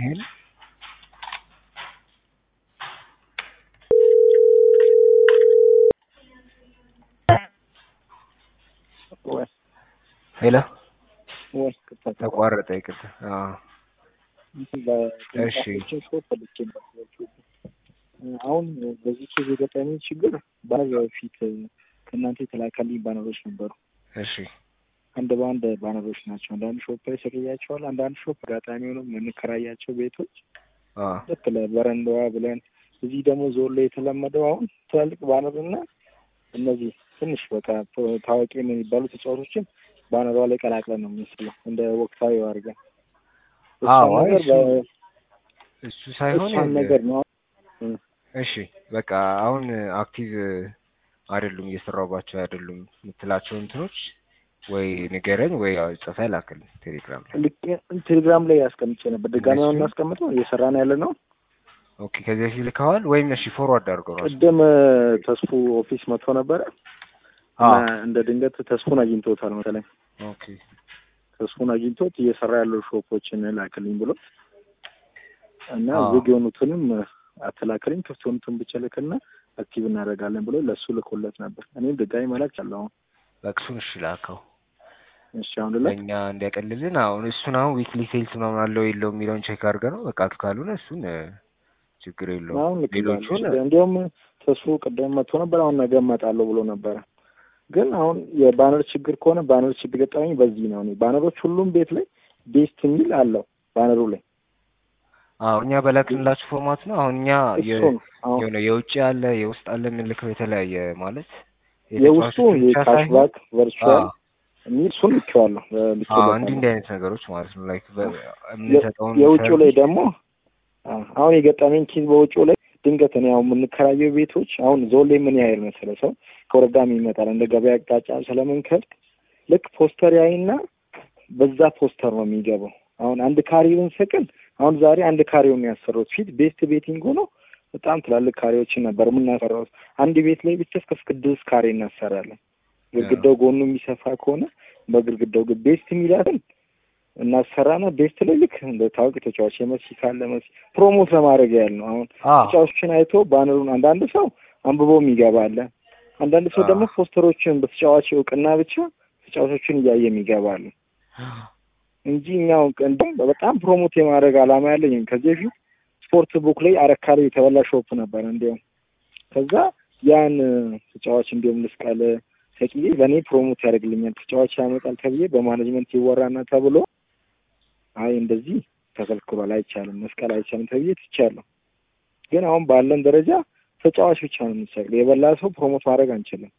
ይሄን ሄሎ ተቋረጠ። ይቅርታ። እሺ አሁን በዚህ ኬዝ የገጠመኝ ችግር በፊት ከእናንተ የተላከልኝ ባነሮች ነበሩ። እሺ አንድ በአንድ ባነሮች ናቸው። አንዳንድ ሾፕ ላይ ስርያቸዋል። አንዳንድ ሾፕ አጋጣሚ ሆኖ የምንከራያቸው ቤቶች ልክ ለበረንዳዋ ብለን እዚህ ደግሞ ዞን ላይ የተለመደው አሁን ትላልቅ ባነር እና እነዚህ ትንሽ በቃ ታዋቂ የሚባሉ ተጫዋቾችን ባነሯ ላይ ቀላቅለን ነው የምንስለው እንደ ወቅታዊ አድርገን እሱ ሳይሆን ነገር ነው። እሺ በቃ አሁን አክቲቭ አይደሉም እየሰራሁባቸው አይደሉም የምትላቸው እንትኖች ወይ ንገረኝ ወይ ጽፈህ ላክልኝ ቴሌግራም ላይ ቴሌግራም ላይ ያስቀምጬ ነበር። ድጋሚ አሁን እናስቀምጠው እየሰራን ያለ ነው። ኦኬ ከዚህ በፊት ልከዋል ወይም እሺ ፎርዋርድ አድርገው ራሱ ቅድም ተስፉ ኦፊስ መጥቶ ነበረ እንደ ድንገት ተስፉን አግኝቶታል መሰለኝ። ኦኬ ተስፉን አግኝቶት እየሰራ ያለው ሾፖችን ላክልኝ ብሎት እና ዝግ የሆኑትንም አትላክልኝ ክፍት የሆኑትን ብቻ ልክና አክቲቭ እናደርጋለን ብሎ ለእሱ ልኮለት ነበር። እኔም ድጋሚ መላክ አለ አሁን በቅሱን እሺ ላከው እሺ አሁን ልላክ ለእኛ እንዲያቀልልን አሁን እሱን አሁን ዊክሊ ሴልስ ምናምን አለው የለው የሚለውን ቼክ አድርገህ ነው በቃ ካልሆነ እሱን ችግር የለውም። አሁን ልክ ሌሎቹን እንዲያውም ተስፉ ቅድም መጥቶ ነበር። አሁን ነገ እመጣለሁ ብሎ ነበረ። ግን አሁን የባነር ችግር ከሆነ ባነር ችግር ገጠመኝ በዚህ ነው። እኔ ባነሮች ሁሉም ቤት ላይ ቤስት የሚል አለው ባነሩ ላይ አዎ እኛ በላክንላችሁ ፎርማት ነው። አሁን እኛ እሱን አሁን የሆነ የውጭ አለ የውስጥ አለ የምንልከው የተለያየ ማለት የውስጡ የካሽባክ ቨርቹዋል የሚል እሱን ልኬዋለሁ። እንዲህ እንዲህ አይነት ነገሮች ማለት ነው ላይክ የምንሰጠውን የውጭው ላይ ደግሞ አሁን የገጠመኝ ኬዝ በውጭው ላይ ድንገት እኔ አሁን የምንከራየው ቤቶች አሁን ዞን ላይ ምን ያህል መሰለህ ሰው ከወረዳም ይመጣል እንደ ገበያ አቅጣጫ ስለምንከድ ልክ ፖስተር ያይና በዛ ፖስተር ነው የሚገባው። አሁን አንድ ካሬ ብንሰቅል አሁን ዛሬ አንድ ካሬውን ያሰሩት ፊት ቤስት ቤቲንግ ሆኖ በጣም ትላልቅ ካሬዎችን ነበር የምናሰራው። አንድ ቤት ላይ ብቻ እስከ ስድስት ካሬ እናሰራለን። ግድግዳው ጎኑ የሚሰፋ ከሆነ በግድግዳው ቤስት የሚላትን እናሰራና ቤስት ላይ ልክ እንደ ታዋቂ ተጫዋች የመሲ ካለ መሲ ፕሮሞት ለማድረግ ያህል ነው። አሁን ተጫዋቾችን አይቶ ባነሩን አንዳንድ ሰው አንብቦ የሚገባ አለ። አንዳንድ ሰው ደግሞ ፖስተሮችን በተጫዋች እውቅና ብቻ ተጫዋቾችን እያየ የሚገባ አለ እንጂ እኛው እንደውም በጣም ፕሮሞት የማድረግ አላማ ያለኝ ከዚህ በፊት ስፖርት ቡክ ላይ አረካ ላይ የተበላ ሾፕ ነበር። እንዲያውም ከዛ ያን ተጫዋች እንዲሁም ልስቃለ ተቅዬ ለእኔ ፕሮሞት ያደርግልኛል ተጫዋች ያመጣል ተብዬ በማኔጅመንት ይወራና ተብሎ አይ እንደዚህ ተከልክሏል፣ አይቻልም፣ መስቀል አይቻልም ተብዬ ትቻለሁ። ግን አሁን ባለን ደረጃ ተጫዋች ብቻ ነው የምንሰቅለው። የበላ ሰው ፕሮሞት ማድረግ አንችልም።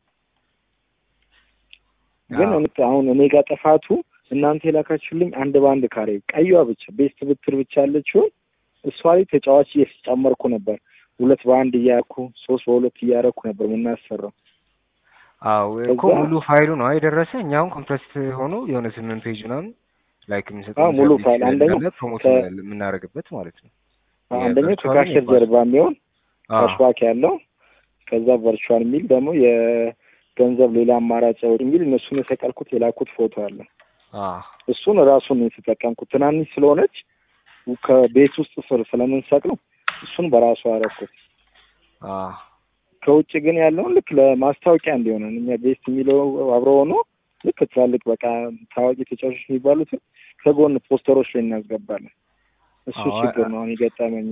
ግን አሁን እኔ ጋር ጥፋቱ እናንተ የላካችሁልኝ አንድ በአንድ ካሬ ቀይዋ ብቻ ቤስት ብትር ብቻ ያለችውን እሷ ላይ ተጫዋች እየጨመርኩ ነበር። ሁለት በአንድ እያረኩ ሶስት በሁለት እያረኩ ነበር የምናሰራው። አዎ እኮ ሙሉ ፋይሉ ነው የደረሰ። እኛ አሁን ኮምፕረስ ሆኖ የሆነ ስምንት ፔጅ ምናምን ላይክ የምንሰጠው ሙሉ ፋይል አንደኛው ፕሮሞት የምናደርግበት ማለት ነው። አንደኛው ከካሸር ጀርባ የሚሆን ካሽባክ ያለው ከዛ ቨርቹዋል የሚል ደግሞ የገንዘብ ሌላ አማራጭ የሚል እነሱን የሰቀልኩት የላኩት ፎቶ አለ። እሱን ራሱን ነው የተጠቀምኩት። ትናንሽ ስለሆነች ከቤት ውስጥ ስር ስለምንሰቅለው እሱን በራሱ አረኩት። ከውጭ ግን ያለውን ልክ ለማስታወቂያ እንዲሆነን እኛ ቤስት የሚለው አብረ ሆኖ ልክ ትላልቅ በቃ ታዋቂ ተጫዋቾች የሚባሉትን ከጎን ፖስተሮች ላይ እናስገባለን። እሱ ችግር ነው አሁን የገጠመኝ።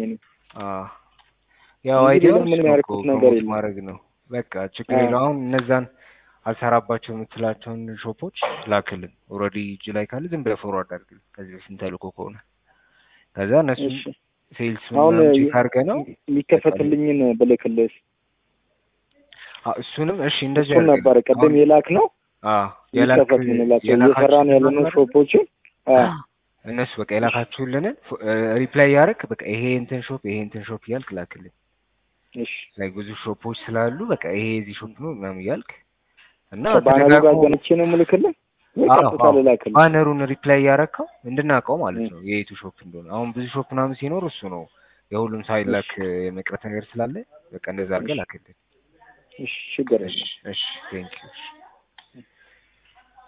ያው አይዲያ ምን ያደርኩት ነገር የለም ማድረግ ነው በቃ ችግር የለው። አሁን እነዛን አልሰራባቸው የምትላቸውን ሾፖች ላክልን። ኦልሬዲ እጅ ላይ ካለ ዝም ብለህ ፎርዋርድ አድርግልን ከዚህ በፊት ተልኮ ከሆነ ከዛ እነሱ ሴልስ አሁን ቼክ አድርገህ ነው የሚከፈትልኝን ብልክልስ እሱንም እሺ እንደዚህ እሱን ነበር ቅድም የላክ ነው የሚከፈት ምንላቸው እየሰራን ያለነው ሾፖችን እነሱ በቃ የላካችሁልንን ሪፕላይ ያደርግ በቃ ይሄ እንትን ሾፕ ይሄ እንትን ሾፕ እያልክ ላክልን። እሺ ላይ ብዙ ሾፖች ስላሉ በቃ ይሄ የዚህ ሾፕ ነው ምናምን እያልክ እና ባነሩ ጋር ገንቼ ነው የምልክልህ ቀጥታ ልላክልህ። ባነሩን ሪፕላይ ያረከው እንድናውቀው ማለት ነው የየቱ ሾፕ እንደሆነ። አሁን ብዙ ሾፕ ምናምን ሲኖር እሱ ነው የሁሉም ሳይላክ የመቅረት ነገር ስላለ በቃ እንደዛ አድርገህ ላክልን። እሺ ችግር የለም። እሺ ቴንክ ዩ